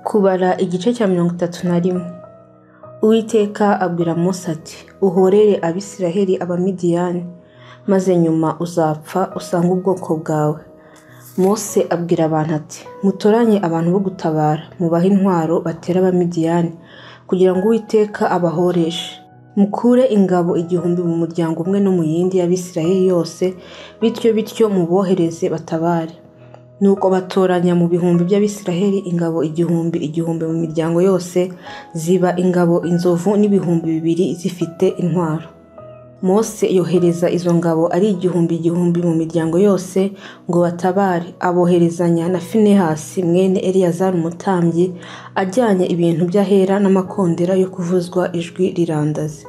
kubara igice cya mirongo itatu na rimwe uwiteka abwira Mose ati uhorere abisiraheli abamidiyani maze nyuma uzapfa usange ubwoko bwawe Mose abwira abantu ati mutoranye abantu bo gutabara mubahe intwaro batera abamidiyani kugira ngo uwiteka abahoreshe mukure ingabo igihumbi mu muryango umwe no mu yindi y'abisiraheli yose bityo bityo mubohereze batabare nuko batoranya mu bihumbi by'abisiraheli ingabo igihumbi igihumbi mu miryango yose ziba ingabo inzovu n'ibihumbi bibiri zifite intwaro Mose yohereza izo ngabo ari igihumbi igihumbi mu miryango yose ngo batabare aboherezanya na finehasi mwene eliyazari umutambyi ajyanye ibintu by'ahera n'amakondera yo kuvuzwa ijwi rirandaze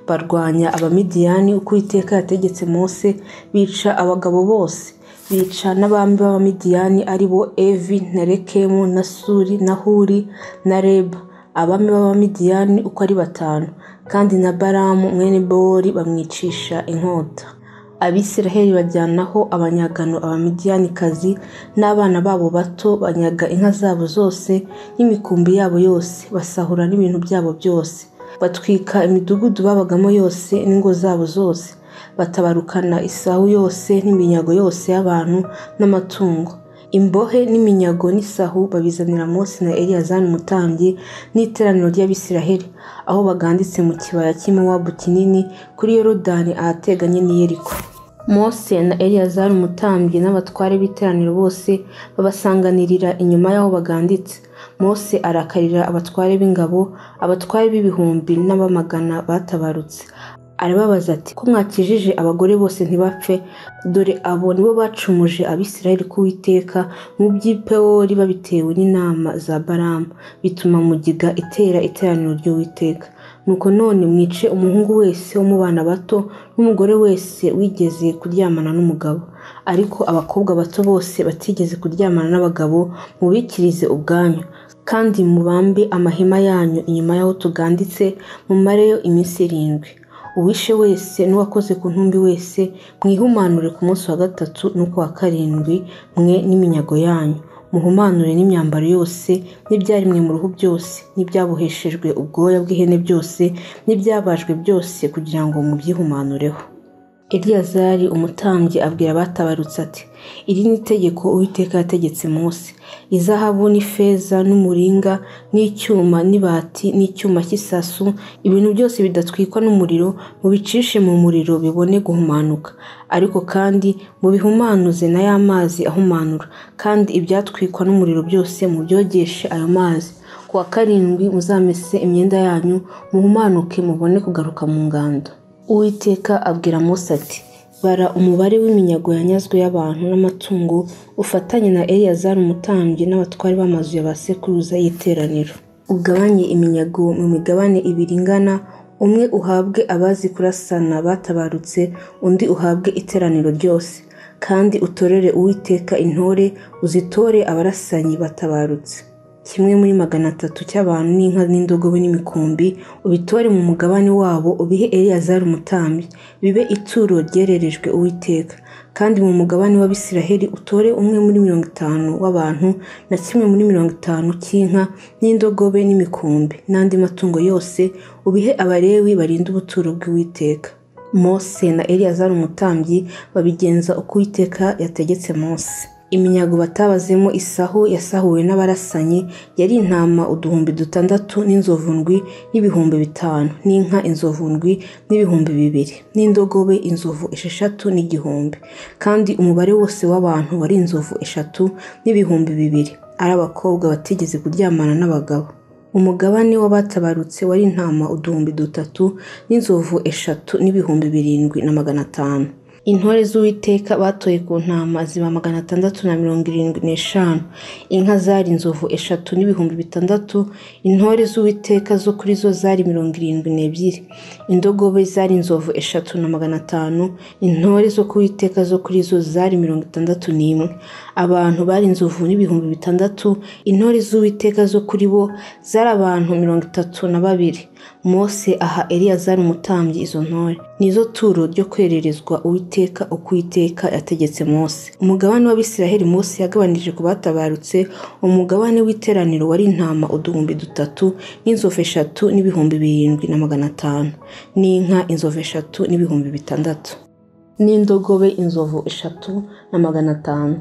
barwanya abamidiyani uko iteka yategetse Mose bica abagabo bose bica n'abami b'abamidiyani ari bo evi na rekemu na suri na huri na reba abami b'abamidiyani uko ari batanu kandi na baramu mwene bowori bamwicisha inkota abisiraheli bajyanaho abanyagano abamidiyanikazi n'abana babo bato banyaga inka zabo zose n'imikumbi yabo yose basahura n'ibintu byabo byose batwika imidugudu babagamo yose n'ingo zabo zose batabarukana isahu yose n'iminyago yose y'abantu n'amatungo imbohe n'iminyago n'isahu babizanira Mose na eliyazani umutambyi n'iteraniro ry'abisiraheli aho baganditse mu kibaya cy'imowabu kinini kuri yorodani ahateganye n'iyeriko Mose na eliyazari umutambyi n'abatware b'iteraniro bose babasanganirira inyuma y'aho baganditse Mose arakarira abatware b'ingabo abatware b'ibihumbi n'abamagana batabarutse arababaza ati ko mwakijije abagore bose ntibapfe dore abo nibo bacumuje abisirayeli k'uwiteka mu by'ipewori babitewe n'inama za baramu bituma mugiga itera iteraniro ry'uwiteka nuko none mwice umuhungu wese wo mu bana bato n'umugore wese wigeze kuryamana n'umugabo ariko abakobwa bato bose batigeze kuryamana n'abagabo mubikirize ubwanyu kandi mubambe amahema yanyu inyuma y'aho tuganditse mumareyo iminsi irindwi uwishe wese n'uwakoze ku ntumbi wese mwihumanure ku munsi wa gatatu n'uko wa karindwi mwe n'iminyago yanyu muhumanure n'imyambaro yose n'ibyaremwe mu ruhu byose n'ibyaboheshejwe ubwoya bw'ihene byose n'ibyabajwe byose kugira ngo mubyihumanureho eliyazari umutambyi abwira abatabarutse ati iri ni itegeko uwiteka yategetse munsi izahabu n'ifeza n'umuringa n'icyuma n'ibati n'icyuma cy'isasu ibintu byose bidatwikwa n'umuriro mubicishe mu muriro bibone guhumanuka ariko kandi mubihumanuze na ya mazi ahumanura kandi ibyatwikwa n'umuriro byose mubyogeshe ayo mazi ku wa karindwi muzamese imyenda yanyu muhumanuke mubone kugaruka mu ngando uwiteka abwira Mose ati bara umubare w'iminyago yanyazwe y'abantu n'amatungo ufatanye na eliyazari umutambyi n'abatwari b'amazu ya ba sekuruza y'iteraniro ugabanye iminyago mu migabane ibiri ingana umwe uhabwe abazi kurasana batabarutse undi uhabwe iteraniro ryose kandi utorere uwiteka intore uzitore abarasanyi batabarutse kimwe muri magana atatu cy'abantu n'inka n'indogobe n'imikumbi ubitore mu mugabane wabo ubihe eliyazari umutambyi bibe ituro ryererejwe uwiteka kandi mu mugabane w'abisiraheli utore umwe muri mirongo itanu w'abantu na kimwe muri mirongo itanu cy'inka n'indogobe n'imikumbi n'andi matungo yose ubihe abarewi barinda ubuturo bw'uwiteka mose na eliyazari umutambyi babigenza uko uwiteka yategetse mose iminyago batabazemo isahu yasahuwe n'abarasanyi yari intama uduhumbi dutandatu n'inzovundwi n'ibihumbi bitanu n'inka inzovundwi n'ibihumbi bibiri n'indogobe inzovu esheshatu n'igihumbi kandi umubare wose w'abantu wari inzovu eshatu n'ibihumbi bibiri ari abakobwa batigeze kuryamana n'abagabo umugabane w'abatabarutse wari intama uduhumbi dutatu n'inzovu eshatu n'ibihumbi birindwi na magana atanu intore z'uwiteka batoye ku ntama ziba magana atandatu na mirongo irindwi n'eshanu inka zari inzovu eshatu n'ibihumbi bitandatu intore z'uwiteka zo kuri zo zari mirongo irindwi n'ebyiri indogobe zari inzovu eshatu na magana atanu intore zo ku witeka zo kuri zo zari mirongo itandatu n'imwe abantu bari inzovu n'ibihumbi bitandatu intore z'uwiteka zo kuri bo zari abantu mirongo itatu na babiri mose aha eliyazari umutambyi izo ntore nizo turo ryo kwererezwa uwiteka uko uwiteka yategetse Mose umugabane w'abisiraheli Mose yagabanije ku batabarutse umugabane w'iteraniro wari intama uduhumbi dutatu n'inzovu eshatu n'ibihumbi birindwi na magana atanu n'inka inzovu eshatu n'ibihumbi bitandatu n'indogobe inzovu eshatu na magana atanu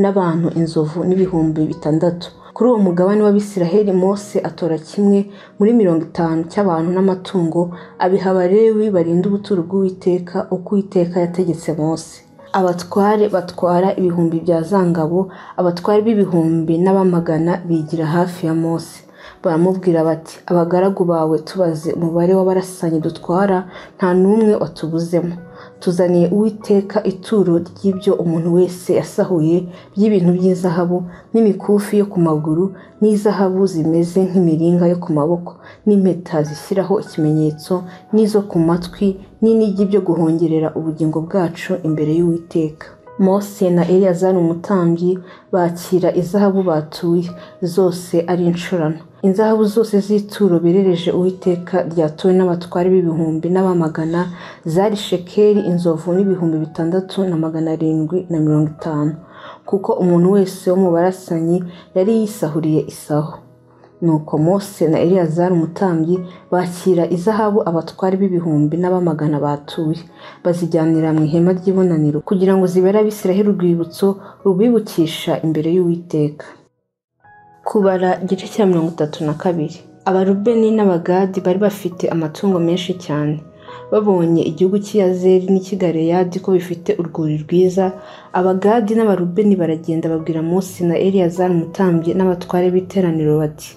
n'abantu inzovu n'ibihumbi bitandatu kuri uwo mugabane w'abisiraheli mose atora kimwe muri mirongo itanu cy'abantu n'amatungo abiha abalewi barinda ubuturo bw'uwiteka uko uwiteka yategetse mose abatware batwara ibihumbi bya zangabo abatware b'ibihumbi n'abamagana bigira hafi ya mose baramubwira bati abagaragu bawe tubaze umubare w'abarasanyi dutwara nta n'umwe watubuzemo tuzaniye uwiteka ituro ry'ibyo umuntu wese yasahuye by'ibintu by'izahabu n'imikufi yo ku maguru n'izahabu zimeze nk'imiringa yo ku maboko n'impeta zishyiraho ikimenyetso n'izo ku matwi n'inigi byo guhongerera ubugingo bwacu imbere y'uwiteka mose na eliyazari umutambyi bakira izahabu batuye zose ari inshurano inzahabu zose z'ituro birereje uwiteka ryatuwe n'abatware b'ibihumbi n'abamagana zari shekeri inzovu n'ibihumbi bitandatu na magana arindwi na mirongo itanu kuko umuntu wese wo mu barasanyi yari yisahuriye isaho nuko mose na eliyazari umutambyi bakira izahabu abatware b'ibihumbi n'abamagana batuye bazijyanira mu ihema ry'ibonaniro kugira ngo zibere abisiraheli urwibutso rubibukisha imbere y'uwiteka kubara igice cya mirongo itatu na kabiri abarubeni n'abagadi bari bafite amatungo menshi cyane babonye igihugu cy'iyazeri n'ikigareyadi ko bifite urwuri rwiza abagadi n'abarubeni baragenda babwira munsi na eliyazari umutambyi n'abatware b'iteraniro bati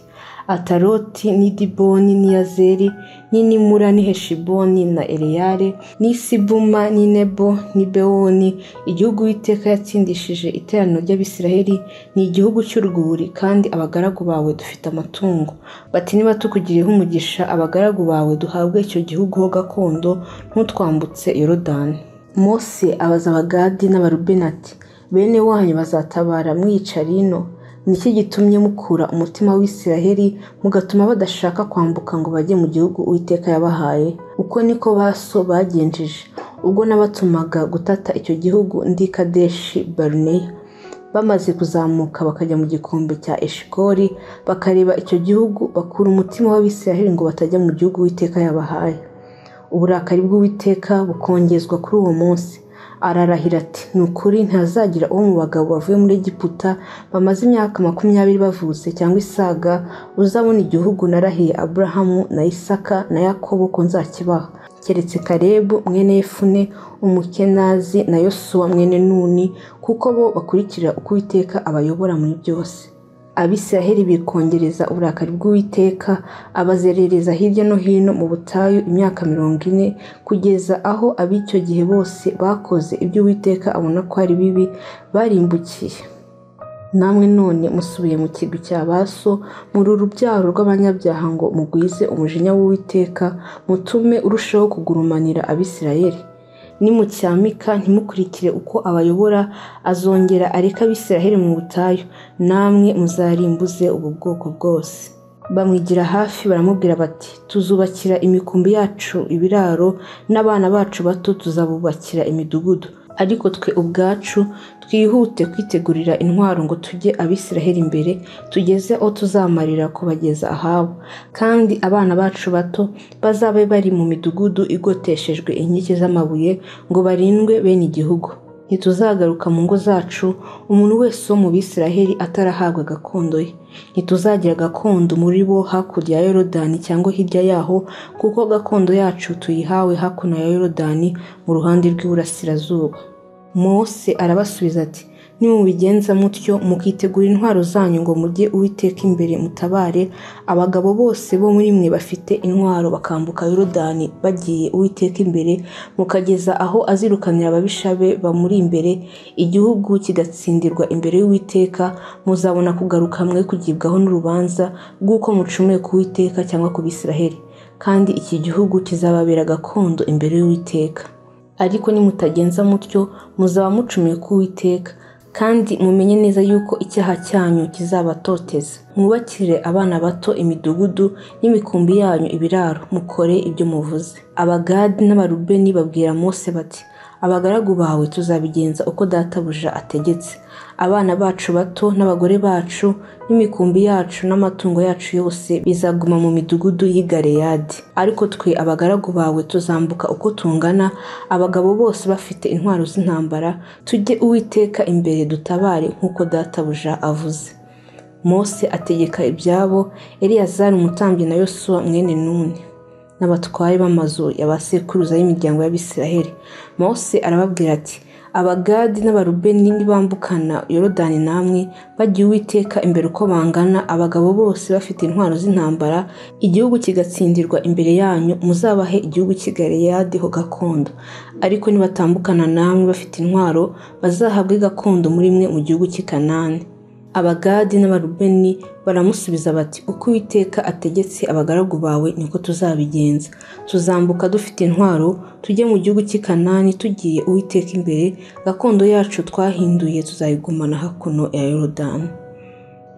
ataroti n'idiboni n'iyazeri n'inimura n'iheshiboni na ereyare n'isibuma n'inebo n'ibewoni igihugu witeka yatsindishije iteraniro ry'abisiraheli ni igihugu cy'urwuri kandi abagaragu bawe dufite amatungo bati niba tukugiriyeho umugisha abagaragu bawe duhabwe icyo gihugu ho gakondo ntutwambutse yorodani mose abaza abagadi n'abarubeni ati bene wanyu bazatabara mwica rino nicyo gitumye mukura umutima w'isiraheli mugatuma badashaka kwambuka ngo bajye mu gihugu uwiteka yabahaye uko niko baso bagenjeje ubwo nabatumaga gutata icyo gihugu ndi kadeshi baruneya bamaze kuzamuka bakajya mu gikombe cya eshikori bakareba icyo gihugu bakura umutima w'abisiraheli ngo batajya mu gihugu uwiteka yabahaye uburakari bw'uwiteka bukongezwa kuri uwo munsi ararahira ati ni ukuri ntazagira uwo mu bagabo bavuye muri egiputa bamaze imyaka makumyabiri bavutse cyangwa isaga uzabona igihugu narahiye aburahamu na isaka na yakobo ko nzakibaha keretse karebu mwene yefune umukenazi na yosuwa mwene nuni kuko bo bakurikira uko uwiteka abayobora muri byose abisiraheli bikongereza uburakari bw'uwiteka abazerereza hirya no hino mu butayu imyaka mirongo ine kugeza aho ab'icyo gihe bose bakoze ibyo uwiteka abona ko ari bibi barimbukiye namwe none musubiye mu kigwi cya baso muri urubyaro rw'abanyabyaha ngo mugwize umujinya w'uwiteka mutume urushaho kugurumanira abisirayeli nimucyamika ntimukurikire uko abayobora azongera areka abisiraheli mu butayu namwe muzarimbuze ubu bwoko bwose bamwigira hafi baramubwira bati tuzubakira imikumbi yacu ibiraro n'abana bacu bato tuzabubakira imidugudu ariko twe ubwacu twihute kwitegurira intwaro ngo tujye abisiraheli imbere tugeze aho tuzamarira kubageza ahabo kandi abana bacu bato bazabe bari mu midugudu igoteshejwe inkike z'amabuye ngo barindwe bene igihugu ntituzagaruka mu ngo zacu umuntu wese wo mu bisiraheli atarahabwa gakondo ye ntituzagira gakondo muri bo hakurya ya yorodani cyangwa hirya yaho kuko gakondo yacu tuyihawe hakuno ya yorodani mu ruhande rw'iburasirazuba mose arabasubiza ati nimubigenza mutyo mukitegura intwaro zanyu ngo mujye uwiteka imbere mutabare abagabo bose bo muri mwe bafite intwaro bakambuka yorodani bagiye uwiteka imbere mukageza aho azirukanira ababisha be bamuri imbere igihugu kigatsindirwa imbere y'uwiteka muzabona kugaruka mwe kugibwaho n'urubanza rw'uko mucumuye ku witeka cyangwa ku bisiraheli kandi iki gihugu kizababera gakondo imbere y'uwiteka ariko nimutagenza mutyo muzaba mucumuye ku witeka kandi mumenye neza yuko icyaha cyanyu kizabatoteza mwubakire abana bato imidugudu n'imikumbi yanyu ibiraro mukore ibyo muvuze abagadi n'abarubeni babwira mose bati abagaragu bawe tuzabigenza uko databuja ategetse abana bacu bato n'abagore bacu n'imikumbi yacu n'amatungo yacu yose bizaguma mu midugudu y'i Galeyadi ariko twe abagaragu bawe tuzambuka uko tungana abagabo bose bafite intwaro z'intambara tujye uwiteka imbere dutabare nk'uko databuja avuze mose ategeka ibyabo eliyazari umutambyi na yosuwa mwene nuni n'abatware b'amazu ya ba sekuruza y'imiryango y'abisiraheli mose arababwira ati abagadi n'abarubeni nibambukana yorodani namwe bagiye uwiteka imbere uko bangana abagabo bose bafite intwaro z'intambara igihugu kigatsindirwa imbere yanyu muzabahe igihugu cy'i Galeyadi ho gakondo ariko nibatambukana namwe bafite intwaro bazahabwe gakondo muri mwe mu gihugu cy'i Kanani abagadi n'abarubeni baramusubiza bati uko uwiteka ategetse abagaragu bawe niko tuzabigenza tuzambuka dufite intwaro tujye mu gihugu cy'i Kanani tugiye uwiteka imbere gakondo yacu twahinduye tuzayigumana hakuno ya yorodani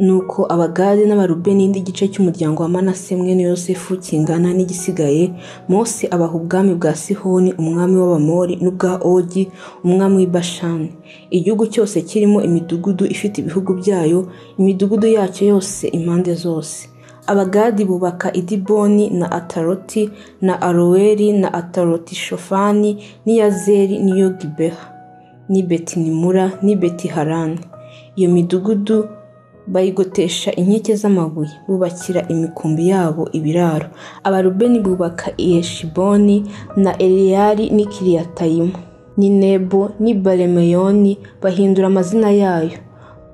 nuko abagari n'abarubeni n'igice cy'umuryango wa manase mwene yosefu kingana n'igisigaye mose abaha ubwami bwa sihoni umwami w'abamori n'ubwa ogi umwami w'ibashani igihugu cyose kirimo imidugudu ifite ibihugu byayo imidugudu yacyo yose impande zose abagadi bubaka idiboni na ataroti na aroweri na ataroti shofani n'iyazeri n'iyo gibeha n'i betinimura n'i betiharani iyo midugudu bayigotesha inkike z'amabuye bubakira imikumbi yabo ibiraro abarubeni bubaka iyeshiboni na eliyari n'ikiriyatayimu ni nebo n'i baremeyoni bahindura amazina yayo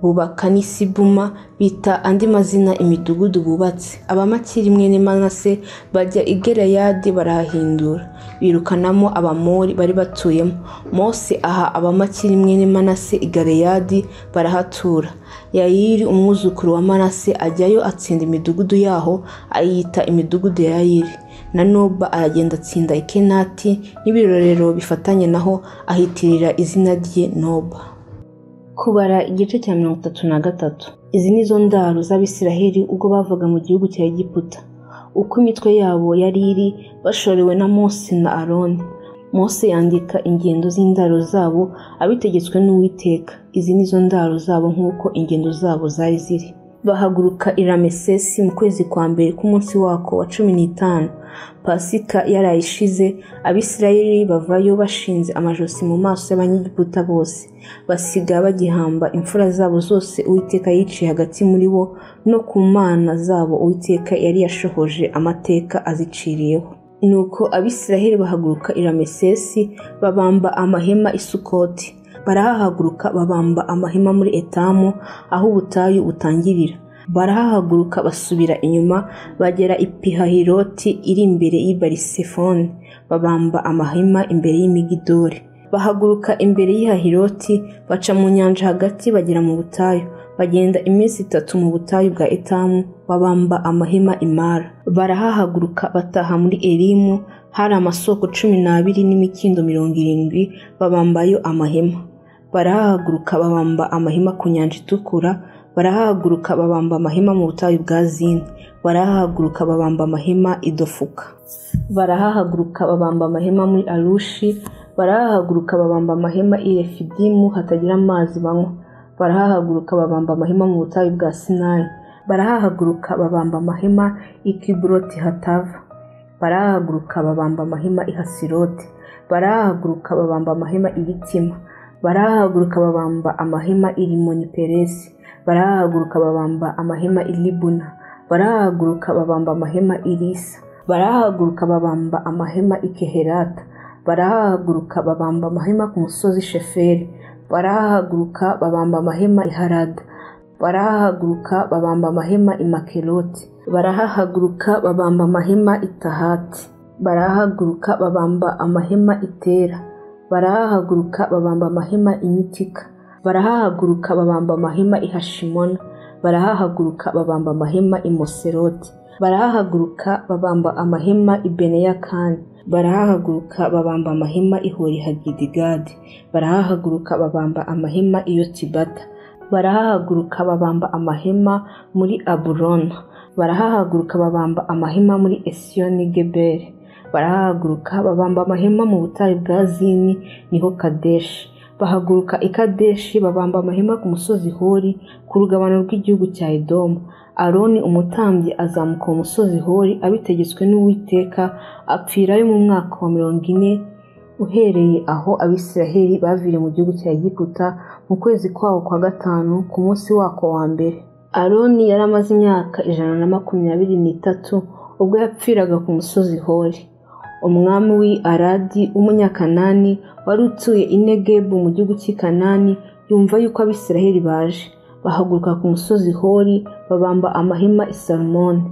bubaka n'isibuma bita andi mazina imidugudu bubatse abamakiri mwene manase bajya i Gereyadi barahahindura birukanamo abamori bari batuyemo mose aha abamakiri mwene manase i Gereyadi barahatura yayiri umwuzukuru wa manase ajyayo atsinda imidugudu yaho ayita imidugudu ya yayiri na noba aragenda atsinda ikenati n'ibirorero bifatanye naho ahitirira izina rye noba kubara igice cya mirongo itatu na gatatu izi ni zo ndaro z'abisiraheli ubwo bavaga mu gihugu cya egiputa uko imitwe yabo yari iri bashorewe na mose na aroni mose yandika ingendo z'indaro zabo abitegetswe n'uwiteka izi ni zo ndaro zabo nk'uko ingendo zabo zari ziri bahaguruka i ramesesi mu kwezi kwa mbere k'umunsi wako wa cumi n'itanu pasika yarayishize abisirayeli bavayo bashinze amajosi mu maso y'abanyegiputa bose basiga bagihamba imfura zabo zose uwiteka yiciye hagati muri bo no ku mana zabo uwiteka yari yashohoje amateka aziciriyeho nuko abisirayeli bahaguruka i ramesesi babamba amahema isukoti barahahaguruka babamba amahema muri etamu aho ubutayu butangirira barahahaguruka basubira inyuma bagera i pihahiroti iri imbere y'ibarisefoni babamba amahema imbere y'imigidori bahaguruka imbere y'ihahiroti baca mu nyanja hagati bagera mu butayu bagenda iminsi itatu mu butayu bwa etamu babamba amahema imara barahahaguruka bataha muri erimu hari amasoko cumi n'abiri n'imikindo mirongo irindwi babambayo amahema barahahaguruka babamba amahema ku nyanja itukura barahahaguruka babamba amahema mu butayu bwa zini barahahaguruka babamba amahema idofuka barahahaguruka babamba amahema muri arushi barahahaguruka babamba amahema i refidimu hatagira amazi banywa barahahaguruka babamba amahema mu butayu bwa sinayi barahahaguruka babamba amahema i kiburoti hatava barahahaguruka babamba amahema i hasiroti barahahaguruka babamba amahema i gitima barahahaguruka babamba amahema i rimoni peresi barahahaguruka babamba amahema i libuna barahahaguruka babamba amahema i risa barahahaguruka babamba amahema i keherata barahahaguruka babamba amahema ku musozi sheferi barahahaguruka babamba amahema i harada barahahaguruka babamba amahema i makeroti barahahaguruka babamba amahema i tahati barahahaguruka babamba amahema i tera barahahaguruka babamba amahema imitika barahahaguruka babamba amahema i hashimona barahahaguruka babamba amahema i moseroti barahahaguruka babamba amahema i beneyakani barahahaguruka babamba amahema i horihagidigadi barahahaguruka babamba amahema iyo tibata barahahaguruka babamba amahema muri aburona barahahaguruka babamba amahema muri esiyoni geberi barahahaguruka babamba amahema mu butayu bwa zini niho kadeshi bahaguruka i kadeshi babamba amahema ku musozi hori ku rugabano rw'igihugu cya edomu aroni umutambyi azamuka mu musozi hori abitegetswe n'uwiteka apfirayo mu mwaka wa mirongo ine uhereye aho abisiraheli baviriye mu gihugu cya egiputa mu kwezi kwawo kwa gatanu ku munsi wako wa mbere aroni yari amaze imyaka ijana na makumyabiri n'itatu ubwo yapfiraga ku musozi hori umwami w'i aradi w'umunyakanani wari utuye i negebu mu gihugu cy'i kanani yumva yuko abisiraheli baje bahaguruka ku musozi hori babamba amahema i salomoni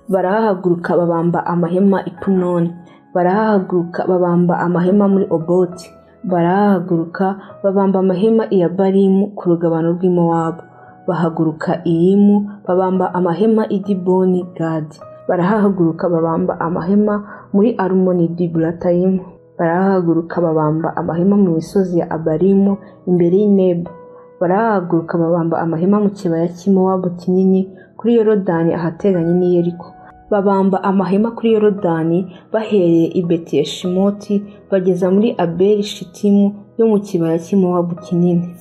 barahahaguruka babamba amahema i punoni barahahaguruka babamba amahema muri oboti barahahaguruka babamba amahema i yabarimu ku rugabano rw'imowabu bahaguruka iyimu babamba amahema i diboni gadi barahahaguruka babamba amahema muri arumoni diburatayimu barahahaguruka babamba amahema mu misozi ya abarimu imbere y'inebo barahaguruka babamba amahema mu kibaya cy'imowabu kinini kuri yorodani ahateganye n'iyeriko babamba amahema kuri yorodani bahereye i betiyeshimoti bageza muri abeli shitimu yo mu kibaya cy'imowabu kinini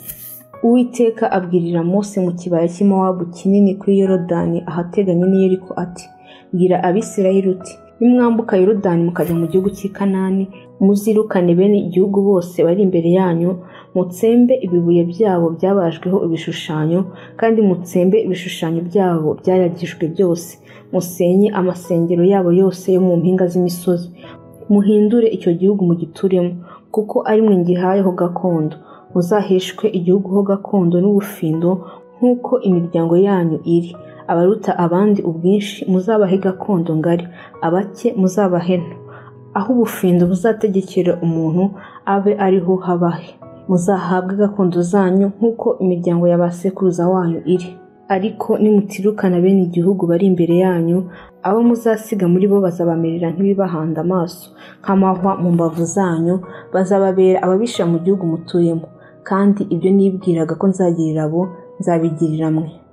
uwiteka abwirira mose mu kibaya cy'imowabu kinini kuri yorodani ahateganye n'iyeriko ati bwira abisirayeli uti nimwambuka yorodani mukajya mu gihugu cy'i kanani muzirukane bene igihugu bose bari imbere yanyu mutsembe ibibuye byabo byabajweho ibishushanyo kandi mutsembe ibishushanyo byabo byayagijwe byose musenye amasengero yabo yose yo mu mpinga z'imisozi muhindure icyo gihugu mugituremo kuko ari mwe ngihayeho gakondo muzaheshwe igihugu ho gakondo n'ubufindo nk'uko imiryango yanyu iri abaruta abandi ubwinshi muzabahe gakondo ngari abake muzabahe nto aho ubufindo buzategekera umuntu abe ariho habahe muzahabwe gakondo zanyu nk'uko imiryango ya ba sekuruza wanyu iri ariko nimutirukana bene igihugu bari imbere yanyu abo muzasiga muri bo bazabamerera nk'ibibahanda amaso nk'amahwa mu mbavu zanyu bazababera ababisha mu gihugu mutuyemo kandi ibyo nibwiraga ko nzagirira abo nzabigirira mwe